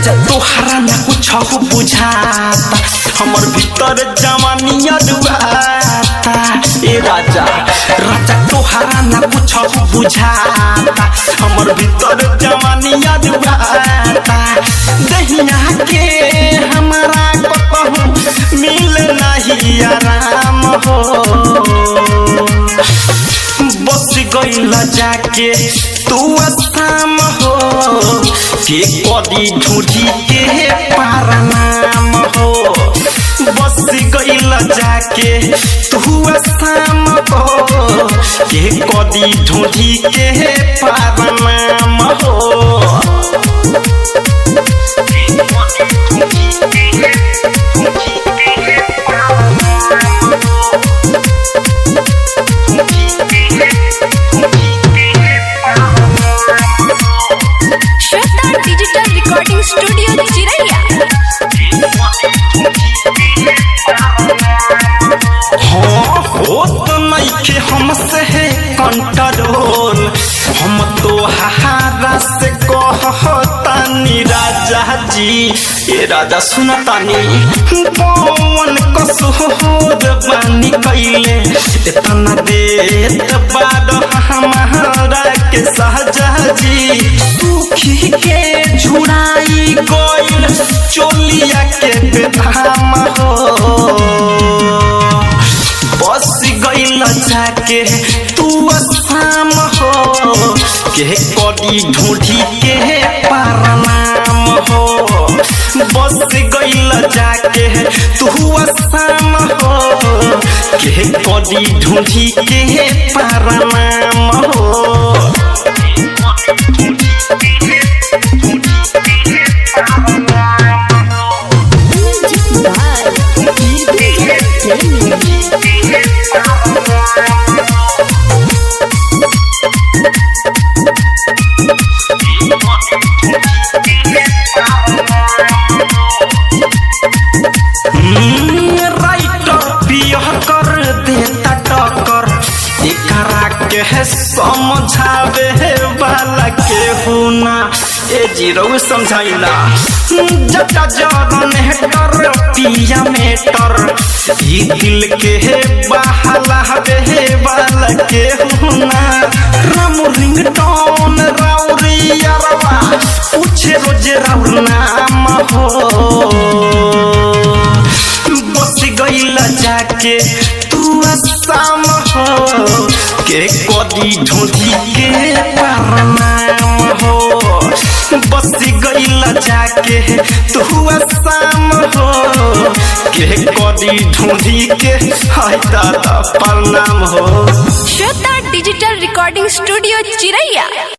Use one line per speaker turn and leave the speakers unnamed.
राजा तोहरा ना कुछ बुझाता हमर भीतर जवानिया डुबाता ए राजा राजा तोहरा ना कुछ बुझाता हमर भीतर जवानिया डुबाता दहिया के हमारा कतहु मिल नहीं आराम हो बस गईल जाके तू असाम हो के कदी ढूंढी के पारनाम हो बस गईल जाके तू असाम हो के कदी ढूंढी के पारनाम हो
श्वेता डिजिटल रिकॉर्डिंग स्टूडियो चिरैया
हाँ हो तो नइखे हमसे है कंट्रोल हम तो हारा से कहतानी राजा जी ये राजा सुनतानी कौन कसूर बानी कैले इतना देत बाद हमारा के सहजा जी सुखी के झुड़ाई गइल चोलिया के बेधाम हो बस गइल जाके तू असाम हो के कदी ढूंढी के पारनाम हो बस गइल जाके तू असाम हो के कदी ढूंढी के पारनाम हो राइटर पियह कर देता टक्कर एकरा के है समझावे वाला के हुना ए जीरो समझाइला जटा जरन है कर पिया मेटर ई दिल के है बहला वे वाला के हुना राम रिंगटोन राउरियरवा पूछे रोज राउर नाम हो बस गइल जाके तू असाम हो के कदी ढूंढी के पारनाम हो बस गइल जाके तू असाम हो के कदी ढूंढी के हाय दादा प्रणाम हो
श्वेता डिजिटल रिकॉर्डिंग स्टूडियो चिरैया